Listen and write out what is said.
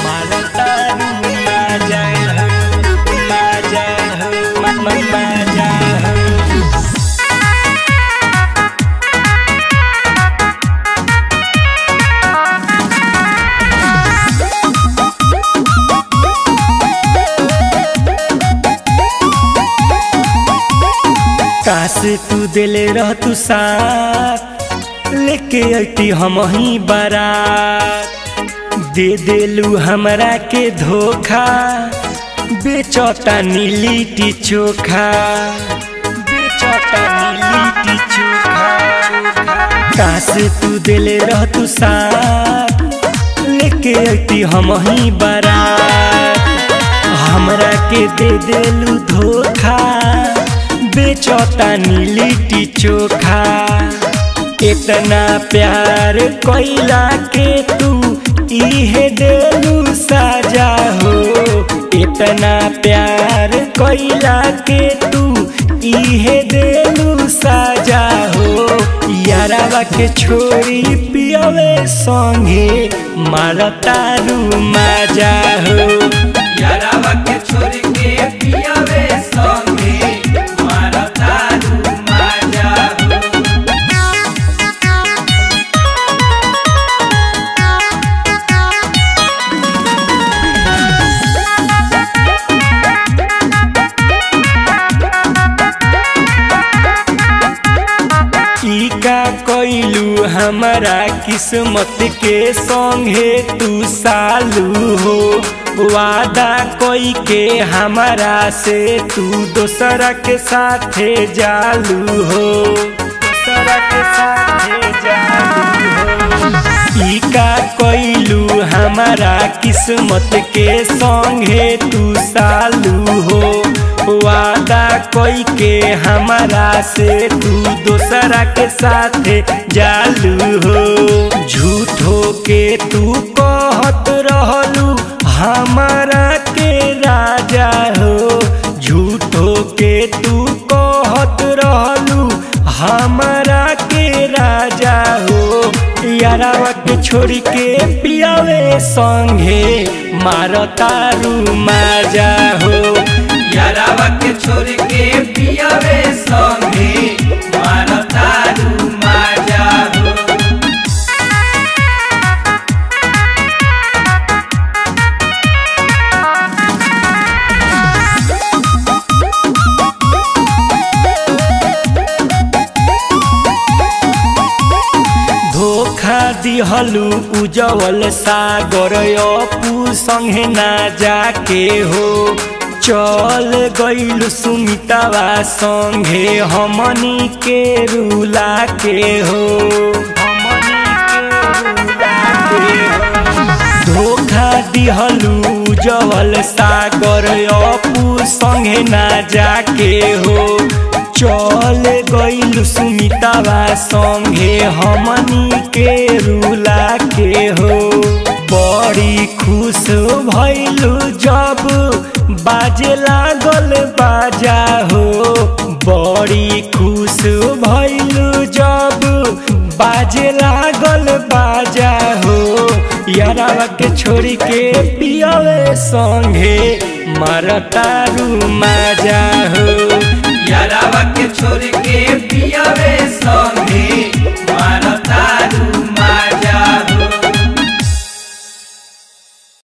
मारतारू माजा हो माजा हो मा- मा- माजा हो काश तू दिले रह तू साथ लेके अती हम ही बारात दे देलू हमरा के धोखा बेचौता नीलीटी चोखा बेचौता नीलीटी चोखा काश तू दिले रह तू साथ लेके अती हम ही बारात हमरा के दे देलू धोखा बेचौता नीलीटी चोखा इतना प्यार कैला के तू इहे देलू साजा हो इतना प्यार कैला के तू इहे देलू साजा हो यारावा के छोड़ी पियवे संगे मारतारू माजा हो यारावा के छोड़ के पियावे संगे मारतारू माजा हो ई का कैलू हमारा किस्मत के संगे तू सालू हो वादा कोई के हमारा से तू दोसरा के साथे जालू हो दोसरा के साथे जालू हो ई का कैलू हमारा किस्मत के संगे तू सालू हो वादा कोई के हमारा से तू दोसरा के साथ जालू हो झूठो के तू कहत रहलू हमारा के राजा हो झूठो के तू कहत रहलू हमारा के राजा हो यारावा के छोड़ के पियावे संगे मारतारू माजा हो यारावा के छोड़ के पियावे संगे मारतारू माजा हो धोखा दिहलू उजवल सागर अपू संगे ना जाके हो चल गईलू सुमितावा संगे हमनी के रूला के हो हमनी के रूला के हो धोखा दिहलू जवल सागर अपू संगे ना जाके हो चल गईलू सुमितावा संगे हमनी के रूला के हो बड़ी खुश भइलू जब बाजे लागल बाजा हो बड़ी खुश भइलू जब बाजे लागल बाजा हो यारावा के छोड़ के पियावे संगे मारतारू माजा हो यारावा के छोड़ के पियावे संगे